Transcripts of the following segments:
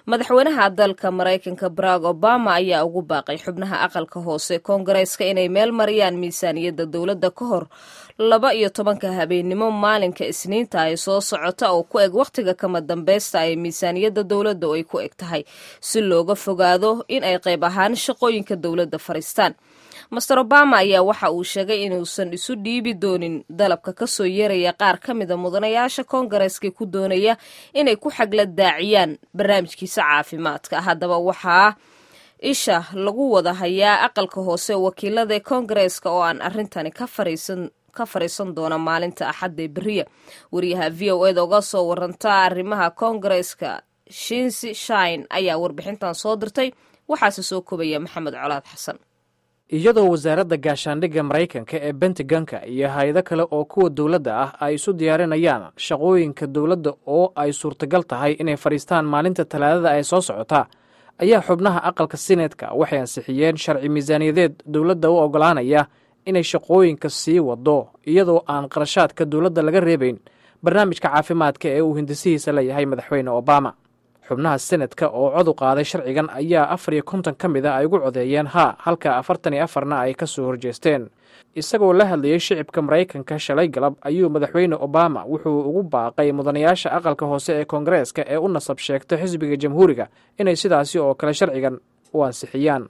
madaxweynaha dalka maraykanka barack obama ayaa ugu baaqay xubnaha aqalka hoose koongareeska inay meel mariyaan miisaaniyadda dowladda ka hor laba iyo tobanka habeennimo maalinka isniinta ay soo socota oo ku eg wakhtiga kama dambeysta ee miisaaniyadda dowladda oo ay ku eg tahay si looga fogaado in ay qayb ahaan shaqooyinka dowladda fadhiistaan master obama ayaa waxa uu sheegay inuusan isu dhiibi doonin dalabka kasoo yeeraya qaar ka mida mudanayaasha koongareeska ku doonaya inay ku xagla daaciyaan barnaamijkiisa caafimaadka haddaba waxaa isha lagu wada hayaa aqalka hoose wakiilada ee koongareeska oo aan arrintani ka fariisan ka fariisan doona maalinta axadda ee beriya wariyaha v o eda uga soo waranta arrimaha koongareeska shinsi shine ayaa warbixintan soo dirtay waxaase soo kobaya maxamed colaad xasan iyadoo wasaaradda gaashaandhigga maraykanka ee bentagonka iyo hay-ado kale oo kuwa dowladda ah ay isu diyaarinayaan shaqooyinka dowladda oo ay suurtagal tahay inay fadhiistaan maalinta talaadada ee soo socota ayaa xubnaha aqalka sineedka waxay ansixiyeen sharci miisaaniyadeed dowladda u oggolaanaya inay shaqooyinka sii wado iyadoo aan qarashaadka dowladda laga reebayn barnaamijka caafimaadka ee uu hindisihiisa leeyahay madaxweyne obama xubnaha senadka oo cod u qaaday sharcigan ayaa afar iyo konton ka mid a ay ugu codeeyeen haa halka afartan iyo afarna ay ka soo horjeesteen isagoo la hadlayey shicibka maraykanka shalay galab ayuu madaxweyne obama wuxuu ugu baaqay mudanayaasha aqalka hoose ee koongareeska ee u nasab sheegta xisbiga jamhuuriga inay sidaasi oo kale sharcigan u ansixiyaan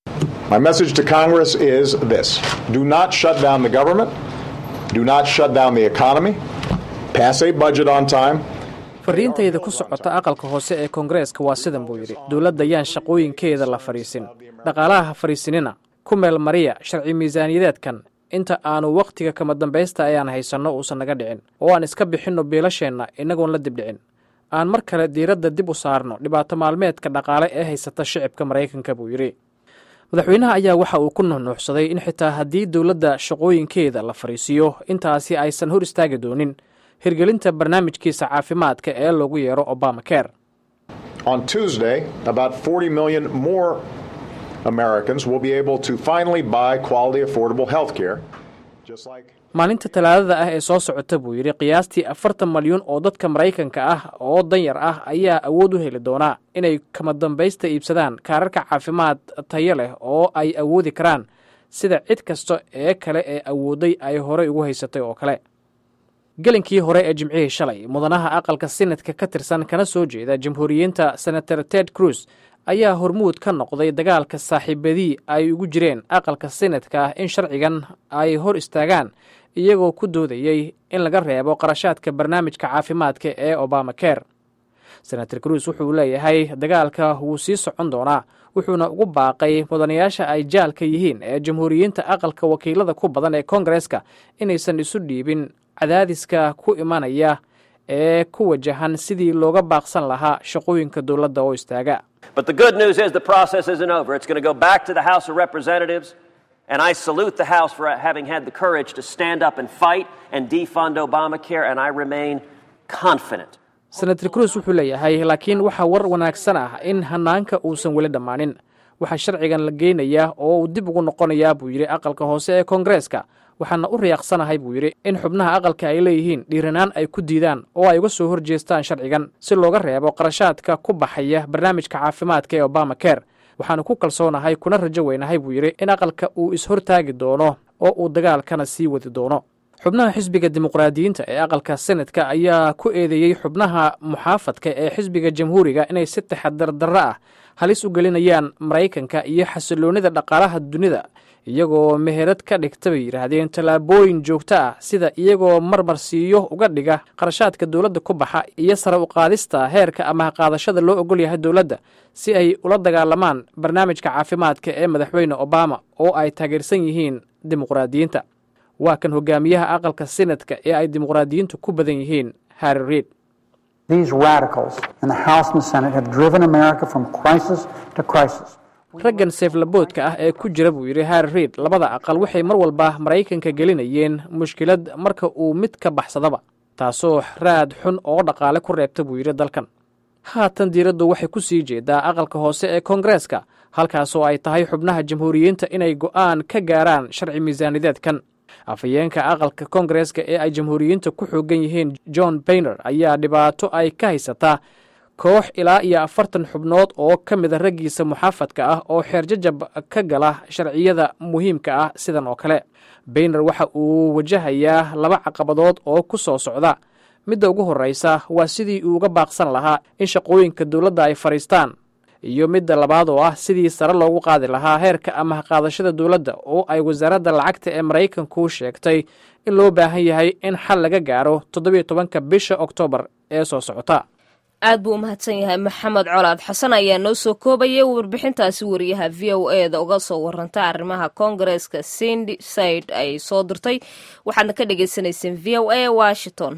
fariintayda ku socota aqalka hoose ee koongareeska waa sidan buu yidhi dowladda yaan shaqooyinkeeda la fadhiisin dhaqaalaha ha fadhiisinina ku meel mariya sharci miisaaniyadeedkan inta aanu wakhtiga kama dambaysta ayaan haysanno uusan naga dhicin oo aan iska bixinno biilasheenna innagoon la dibdhicin aan mar kale diiradda dib u saarno dhibaato maalmeedka dhaqaale ee haysata shicibka maraykanka buu yidhi madaxweynaha ayaa waxa uu ku nuxnuuxsaday in xitaa haddii dowladda shaqooyinkeeda la fadhiisiiyo intaasi aysan hor istaagi doonin hirgelinta barnaamijkiisa caafimaadka ee loogu yeero obama care On Tuesday, about 40 million more Americans will be able to finally buy quality, affordable health care. Just like maalinta talaadada ah ee soo socota buu yidhi qiyaastii afartan malyuun oo dadka maraykanka ah oo danyar ah ayaa awood u heli doonaa inay kama dambaysta iibsadaan kaararka caafimaad tayo leh oo ay awoodi karaan sida cid kasta ee kale ee awooday ay horey ugu haysatay oo kale gelinkii hore ee jimcihii shalay mudanaha aqalka sinadka ka tirsan kana soo jeeda jamhuuriyiinta senator ted cruz ayaa hormuud ka noqday dagaalka saaxiibadii ay ugu jireen aqalka sinadka ah in sharcigan ay hor istaagaan iyagoo ku doodayey in laga reebo qarashaadka barnaamijka caafimaadka ee obama care senator cruz wuxuu leeyahay dagaalka wuu sii socon doonaa wuxuuna ugu baaqay mudanayaasha ay jaalka yihiin ee jamhuuriyiinta aqalka wakiilada ku badan ee koongareeska inaysan isu dhiibin cadaadiska ku imanaya ee ku wajahan sidii looga baaqsan lahaa shaqooyinka dowladda oo istaaga But the good news is the process isn't over. It's going to go back to the House of Representatives, and I salute the House for having had the courage to stand up and fight and defund Obamacare, and I remain confident. senator cruz wuxuu leeyahay laakiin waxaa war wanaagsan ah in hanaanka uusan weli dhammaanin waxaa sharcigan la geynayaa oo uu dib ugu noqonayaa buu yidhi aqalka hoose ee koongareeska waxaana u riyaaqsanahay buu yidhi in xubnaha aqalka ay leeyihiin dhiiranaan ay ku diidaan oo ay uga soo horjeestaan sharcigan si looga reebo qarashaadka ku baxaya barnaamijka caafimaadka ee obama care waxaanu ku kalsoonahay kuna rajo weynahay buu yidhi in aqalka uu ishortaagi doono oo uu dagaalkana sii wadi doono xubnaha xisbiga dimuqraadiyiinta ee aqalka senadka ayaa ku eedeeyey xubnaha muxaafadka ee xisbiga jamhuuriga inay si taxadar darro ah halis u gelinayaan maraykanka iyo xasiloonnida dhaqaalaha dunida iyagoo meherad ka dhigta bay yidhaahdeen tallaabooyin joogto ah sida iyagoo marmarsiiyo uga dhiga qarashaadka dowladda ku baxa iyo sare u qaadista heerka amaha qaadashada loo ogol yahay dowladda si ay ula dagaalamaan barnaamijka caafimaadka ee madaxweyne obama oo ay taageersan yihiin dimuqraadiyiinta waa kan hogaamiyaha aqalka sinadka ee ay dimuqraadiyiintu ku badan yihiin harri reid These radicals in the House and the Senate have driven America from crisis to crisis. raggan seeflaboodka ah ee ku jira buu yidhi harri reid labada aqal waxay mar walba maraykanka gelinayeen mushkilad marka uu mid ka baxsadaba taasoo raad xun oo dhaqaale ku reebta buu yidhi dalkan haatan diiraddu waxay ku sii jeedaa aqalka hoose ee koongareeska halkaasoo ay tahay xubnaha jamhuuriyiinta inay go'aan ka gaaraan sharci miisaanideedkan afhayeenka aqalka koongareeska ee ay jamhuuriyiinta ku xoogan yihiin john bayner ayaa dhibaato ay ka haysataa koox ilaa iyo afartan xubnood oo ka mida raggiisa muxaafadka ah oo xeerjajab ka gala sharciyada muhiimka ah sidan oo kale bayner waxa uu wajahayaa laba caqabadood oo ku soo socda midda ugu horreysa waa sidii uu uga baaqsan lahaa in shaqooyinka dowladda ay fadhiistaan iyo midda labaad oo ah sidii sare loogu qaadi lahaa heerka amaha qaadashada dowladda oo ay wasaaradda lacagta ee maraykanku sheegtay in loo baahan yahay in xal laga gaaro toddobiyo tobanka bisha oktoobar ee soo socota aad buu u mahadsan yahay maxamed colaad xasan ayaa noo soo koobayay warbixintaasi wariyaha v o e da uga soo waranta arrimaha koongareeska sindi said ay soo dirtay waxaadna ka dhagaysanayseen v o a washington